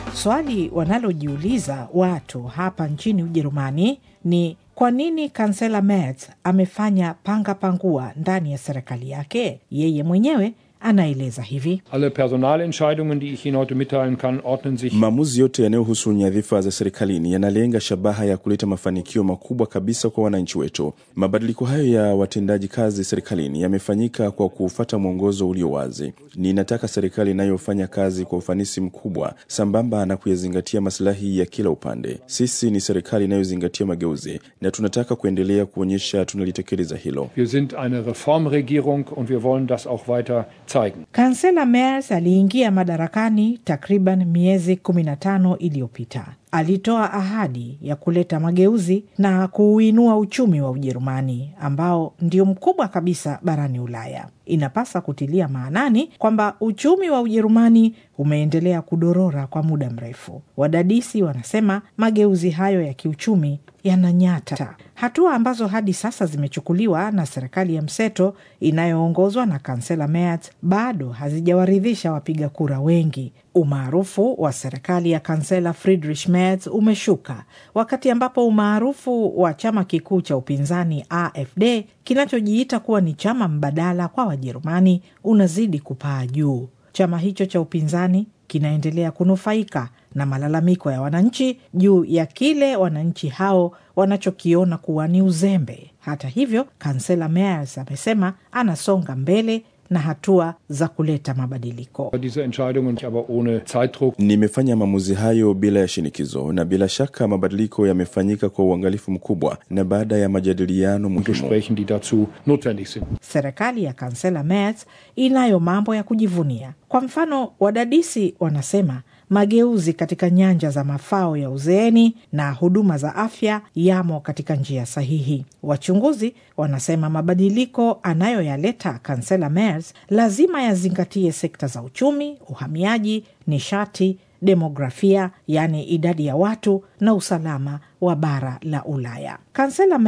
Swali wanalojiuliza watu hapa nchini Ujerumani ni kwa nini kansela Merz amefanya panga pangua ndani ya serikali yake? Yeye mwenyewe anaeleza hivi. Alle Personalentscheidungen, die ich Ihnen heute mitteilen kann, ordnen sich Maamuzi yote yanayohusu nyadhifa za serikalini yanalenga shabaha ya kuleta mafanikio makubwa kabisa kwa wananchi wetu. Mabadiliko hayo ya watendaji kazi serikalini yamefanyika kwa kufuata mwongozo ulio wazi. Ninataka serikali inayofanya kazi kwa ufanisi mkubwa sambamba na kuyazingatia masilahi ya kila upande. Sisi ni serikali inayozingatia mageuzi na tunataka kuendelea kuonyesha tunalitekeleza hilo. Wir sind eine Reformregierung und wir wollen das auch weiter zeigen. Kansela Merz aliingia madarakani takriban miezi 15 iliyopita. Alitoa ahadi ya kuleta mageuzi na kuuinua uchumi wa Ujerumani ambao ndio mkubwa kabisa barani Ulaya. Inapasa kutilia maanani kwamba uchumi wa Ujerumani umeendelea kudorora kwa muda mrefu. Wadadisi wanasema mageuzi hayo ya kiuchumi yananyata, hatua ambazo hadi sasa zimechukuliwa na serikali ya mseto inayoongozwa na kansela Merz bado hazijawaridhisha wapiga kura wengi. Umaarufu wa serikali ya kansela Friedrich Merz umeshuka wakati ambapo umaarufu wa chama kikuu cha upinzani AfD kinachojiita kuwa ni chama mbadala kwa Wajerumani unazidi kupaa juu. Chama hicho cha upinzani kinaendelea kunufaika na malalamiko ya wananchi juu ya kile wananchi hao wanachokiona kuwa ni uzembe. Hata hivyo, kansela Merz amesema anasonga mbele na hatua za kuleta mabadiliko. Diese Entscheidungen aber ohne Zeitdruck. Nimefanya maamuzi hayo bila ya shinikizo, na bila shaka mabadiliko yamefanyika kwa uangalifu mkubwa na baada ya majadiliano muhimu. Gesprächen, die dazu notwendig sind. Serikali ya kansela Merz inayo mambo ya kujivunia. Kwa mfano, wadadisi wanasema mageuzi katika nyanja za mafao ya uzeeni na huduma za afya yamo katika njia sahihi. Wachunguzi wanasema mabadiliko anayoyaleta kansela Merz lazima yazingatie sekta za uchumi, uhamiaji, nishati, demografia, yaani idadi ya watu na usalama wa bara la Ulaya. Kansela